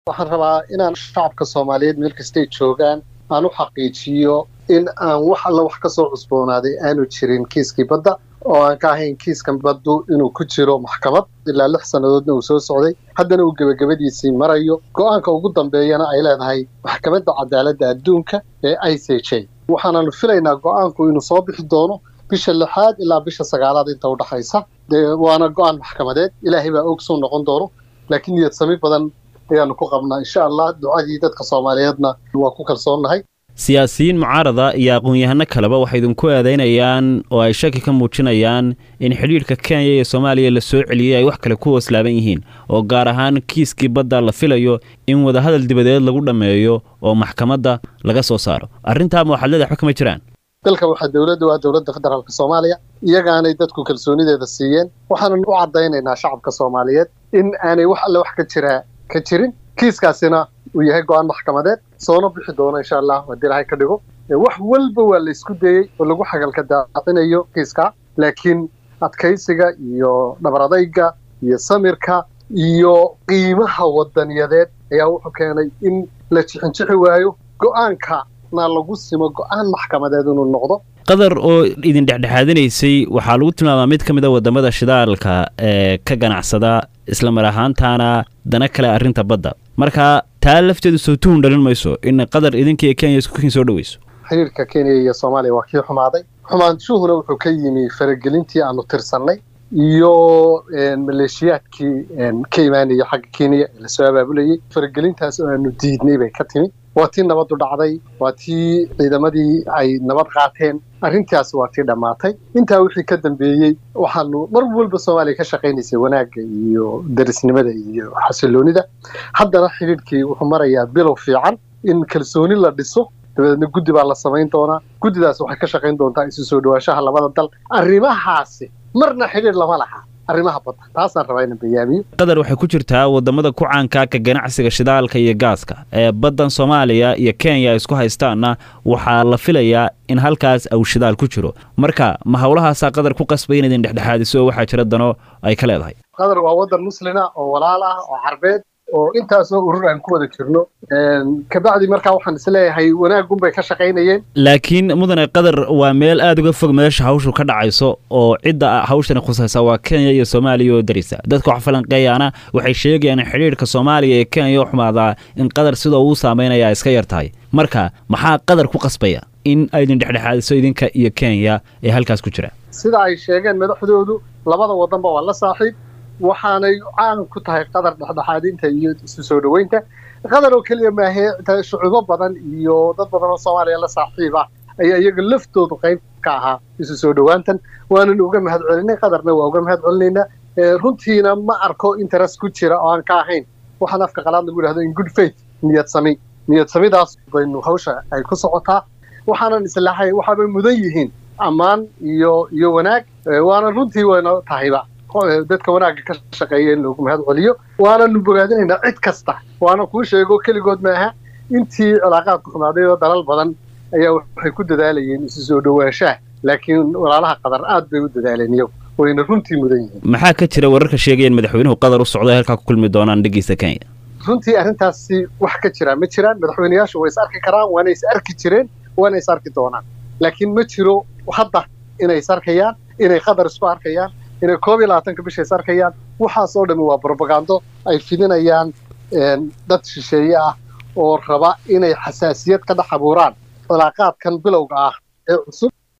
waxaan rabaa inaan shacabka soomaaliyeed meel kastay joogaan aan u xaqiijiyo in aan wax alla wax ka soo cusboonaaday aanu jirin kiiskii badda oo aan ka ahayn kiiskan baddu inuu ku jiro maxkamad ilaa lix sannadoodna uu soo socday haddana uu gebagabadiisii marayo go'aanka ugu dambeeyana ay leedahay maxkamadda cadaaladda adduunka ee i c j waxaananu filaynaa go'aanku inuu soo bixi doono bisha lixaad ilaa bisha sagaalaad inta u dhaxaysa dee waana go'aan maxkamadeed ilaahay baa ogsuu noqon doono laakiin niyad sami badan ayaanu ku qabnaa insha allah ducadii dadka soomaaliyeedna waa ku kalsoonnahay siyaasiyiin mucaarada iyo aqoon-yahano kaleba waxay idinku eedaynayaan oo ay shaki ka muujinayaan in xidhiidhka kenya iyo soomaaliya la soo celiyey ay wax kale ku hooslaaban yihiin oo gaar ahaan kiiskii badda la filayo in wadahadal dibadeed lagu dhammeeyo oo maxkamadda laga soo saaro arrintaama waxaad leedahay waxba kama jiraan dalka waxaa dowladda waa dowladda federaalka soomaaliya iyagaanay dadku kalsoonideeda siiyeen waxaanan u caddaynaynaa shacabka soomaaliyeed in aanay wax alle wax ka jiraa ka jirin kiiskaasina uu yahay go'aan maxkamadeed soona bixi doono insha allah haddii ilaahay ka dhigo wax walba waa la isku dayey oo lagu xagalka daacinayo kiiska laakiin adkaysiga iyo dhabaradayga iyo samirka iyo qiimaha wadaniyadeed ayaa wuxuu keenay in la jixinjixi waayo go'aankana lagu simo go'aan maxkamadeed inuu noqdo qatar oo idin dhexdhexaadinaysay waxaa lagu tilmaamaa mid ka mid a wadamada shidaalka ee ka ganacsada isla mar ahaantaana dana kale arrinta badda marka taa lafteedu soo tuhun dhalin mayso in qatar idinka iyo kenya iskukiin soo dhoweyso xiriirka kenya iyo soomaaliya waa kii xumaaday xumaanshuhuna wuxuu ka yimi faragelintii aanu tirsannay iyo maleeshiyaadkii ka imaanaya xagga kenya ee lasoo abaabulayey faragelintaas oo aanu diidnay bay ka timi waa tii nabaddu dhacday waa tii ciidamadii ay nabad qaateen arrintaas waa tii dhammaatay intaa wixii ka dambeeyey waxaanu mar walba soomaaliya ka shaqaynaysay wanaagga iyo darisnimada iyo xasiloonida haddana xidhiidhkii wuxuu marayaa bilow fiican in kalsooni la dhiso dabadeedna guddi baa la samayn doonaa guddidaas waxay ka shaqayn doontaa isu soo dhawaanshaha labada dal arrimahaasi marna xidhiidh lama laha arrimaha badda taasaan rabaa inaan bayaamiyo qatar waxay ku jirtaa wadamada ku caanka ka ganacsiga shidaalka iyo gaaska ee baddan soomaaliya iyo kenya ay isku haystaanna waxaa la filayaa in halkaas aw shidaal ku jiro marka ma howlahaasaa qatar ku qasbay in idin dhexdhexaadiso oo waxaa jira dano ay ka leedahay qatar waa waddan muslina oo walaal ah oo carbeed oo intaasoo urur aan ku wada jirno kabacdi markaa waxaan isleeyahay wanaagunbay ka shaqaynayeen laakiin mudane qatar waa meel aada uga fog meesha hawshu ka dhacayso oo cidda hawshani khusaysa waa kenya iyo soomaaliya oo darisa dadka wax falanqeeyaana waxay sheegayaan in xidhiidhka soomaaliya ee kenya u xumaadaa in qatar sidoo uu saameynaya iska yar tahay marka maxaa qatar ku qasbaya in aydin dhexdhexaadiso idinka iyo kenya ee halkaas ku jira sida ay sheegeen madaxdoodu labada wadanba waa la saaxiib waxaanay caan ku tahay qatar dhexdhexaadinta iyo isu soo dhoweynta qatar oo keliya maahee shucuubo badan iyo dad badan oo soomaaliya la saaxiib ah ayaa iyaga laftoodu qayb ka ahaa isu soo dhowaantan waanan uga mahad celinay qatarna waa uga mahad celinaynaa runtiina ma arko interest ku jira oo aan ka ahayn waxaan afka qalaad lagu yidhahdo in good faith niyad sami niyad samidaas baynu hawsha ay ku socotaa waxaanan islahay waxaabay mudan yihiin ammaan iyo iyo wanaag waana runtii wayna tahayba dadka wanaagga ka shaqeeya in loogu mahad celiyo waananu bogaadinaynaa cid kasta waana kuu sheego keligood maaha intii cilaaqaadku xumaaday oo dalal badan ayaa waxay ku dadaalayeen isu soo dhowaanshaha laakiin walaalaha qatar aad bay u dadaaleen iyagu wayna runtii mudan yihiin maxaa ka jira wararka sheegaya in madaxweynuhu qatar u socdo halkaa ku kulmi doonaan dhegeysta kenya runtii arrintaasi wax ka jira ma jiraan madaxweyneyaashu way is arki karaan waana is arki jireen waana is arki doonaan laakiin ma jiro hadda inay is arkayaan inay qatar isku arkayaan inay koob iyo labaatanka bisha is arkayaan waxaas oo dhami waa brobagando ay fidinayaan dad shisheeye ah oo raba inay xasaasiyad ka dhex abuuraan cilaaqaadkan bilowga ah ee cusub